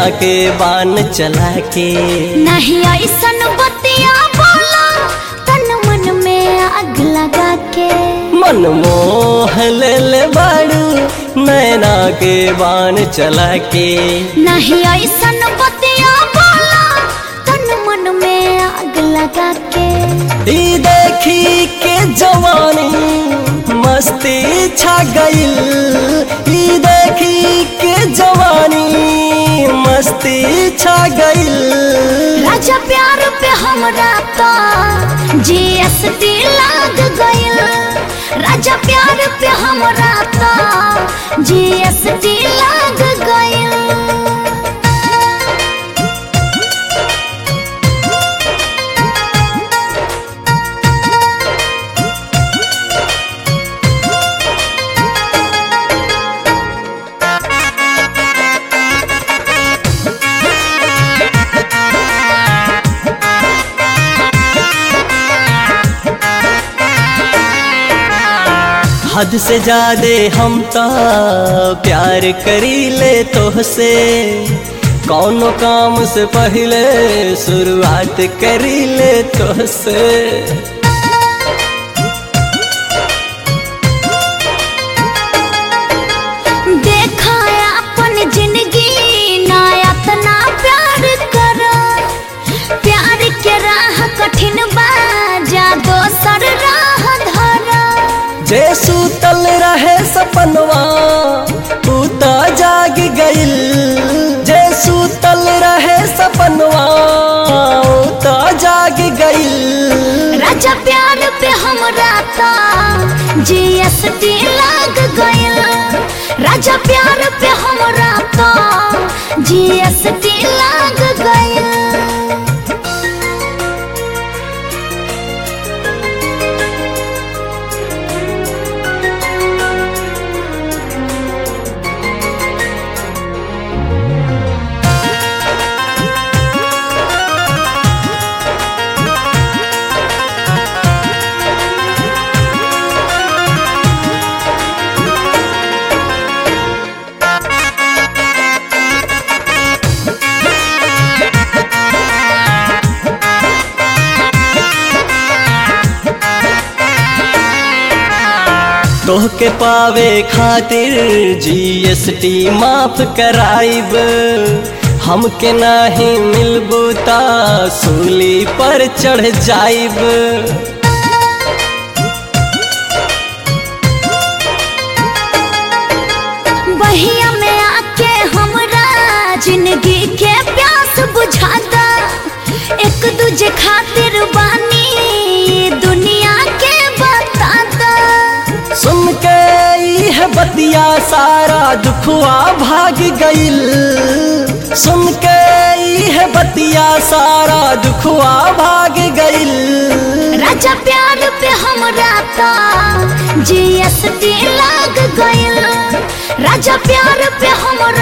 के बान चला के नहीं ऐसन बतिया बोला तन मन में आग लगा के मन मोह ले ले बाड़ू नैना के बान चला के नहीं ऐसन बतिया बोला तन मन में आग लगा के ई देखी के जवानी मस्ती छा गईल ई देखी के जवानी मस्ती छा गईल राजा प्यार पे हमरा तो जीएसटी लाग गइल राजा प्यार पे हमरा तो जीएसटी लाग गइल हद से ज्यादा हम तो प्यार करी ले तोहसे कौनो काम से पहले शुरुआत करी ले तोहसे देखा अपन जिंदगी ना इतना प्यार कर प्यार के राह कठिन बा जा दोसर राह धर जे सूतल रहे सपनवा तू तो जाग गइल जे सूतल रहे सपनवा ऊ तो जाग गइल राजा प्यार पे हमरा तो जीएसटी लाग गइल राजा प्यार पे हमरा तो जीएसटी लाग गइल तोहके पावे खातिर जीएसटी माफ कराइब हमके नाही मिलबू ता सूली पर चढ़ जाइब बहिया में आके हमरा जिंदगी के प्यास बुझाता एक दूजे खातिर बानी ये दुनिया के बताता सुन के ई है बतिया सारा दुखवा भाग गइल सुन के ई है बतिया सारा दुखवा भाग गइल राजा प्यार पे हमरा तो जीएसटी लाग गइल राजा प्यार पे हमरा